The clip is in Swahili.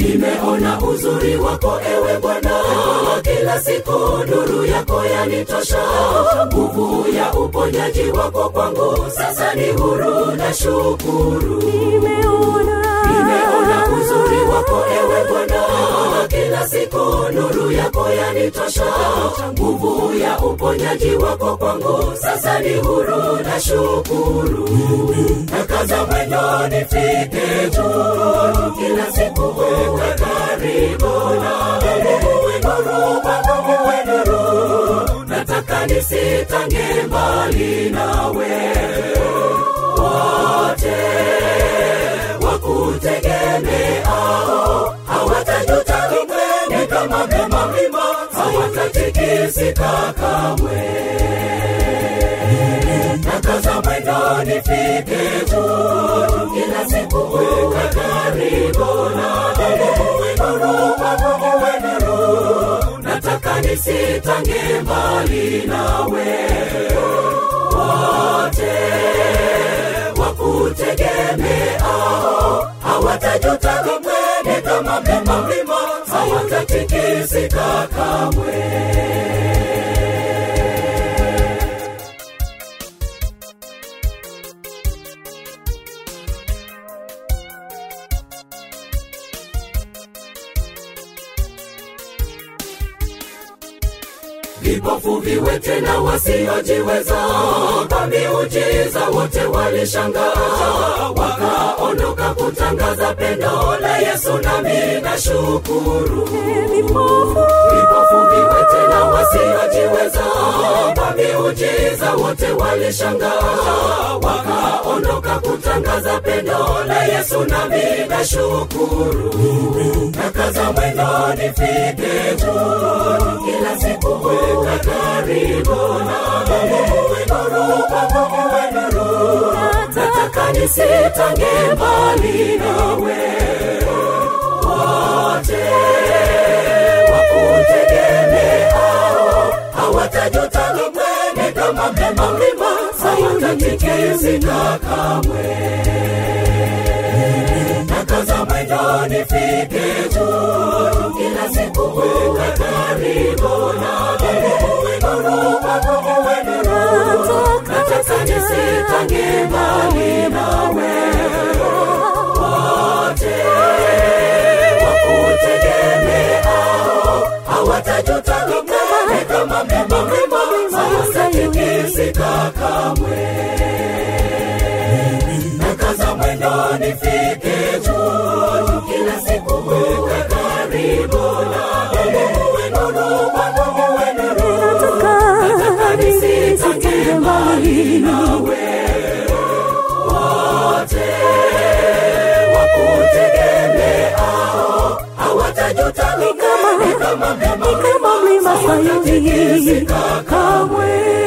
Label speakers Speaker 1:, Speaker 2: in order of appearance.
Speaker 1: nimeona uzuri wako ewe bwana kila siku nuru yako yanitosha nguvu ya uponyaji wako kwangu sasa ni huru na shukuru nimeona uzuri wako ewe bwana kila siku nuru yako yanitosha nguvu ya uponyaji wako kwangu sasa ni huru na shukuru nakaza mwendo nifike juu kila siku wewe karibu na wewe nuru kwangu wewe nuru nataka nisitange mbali nawe wote wakutegemeao hawatajuta kamwe ni kama mema mlima hawatatikisika kamwe nakaza mwendo nifike juu kila siku uwe karibu na uwe nuru kwangu uwe nuru nataka nisitange mbali nawe wote wakutegemeao hawatajuta kamwe ni kama mlima mlima hawatatikisika kamwe vipofu viwete na wasiojiweza kwa miujiza wote walishangaa wakaondoka kutangaza pendo la yesu nami na shukuru vipofu viwete na wasiojiweza kwa miujiza wote walishangaa wakaondoka kutangaza pendo la yesu nami na shukuru nakaza mwendo nifike juu kila siku wewe karibu na wewe nuru kwangu wewe nuru nataka nisitange mbali nawe wote wakutegemeao hawatajuta kamwe ni kama mlima mlima hawatatikisika kamwe nakaza mwendo nifike juu kila siku wewe karibu na wewe nuru kwangu wewe nuru nataka nisitange mbali nawe wote wakutegemeao hawatajuta kamwe ni kama mlima mlima hawatatikisika kamwe nakaza mwendo nifike juu kila siku wewe karibu na wewe nuru kwangu wewe nuru nataka nisitange mbali nawe wote wakutegemeao hawatajuta kamwe ni kama mlima hawatatikisika kamwe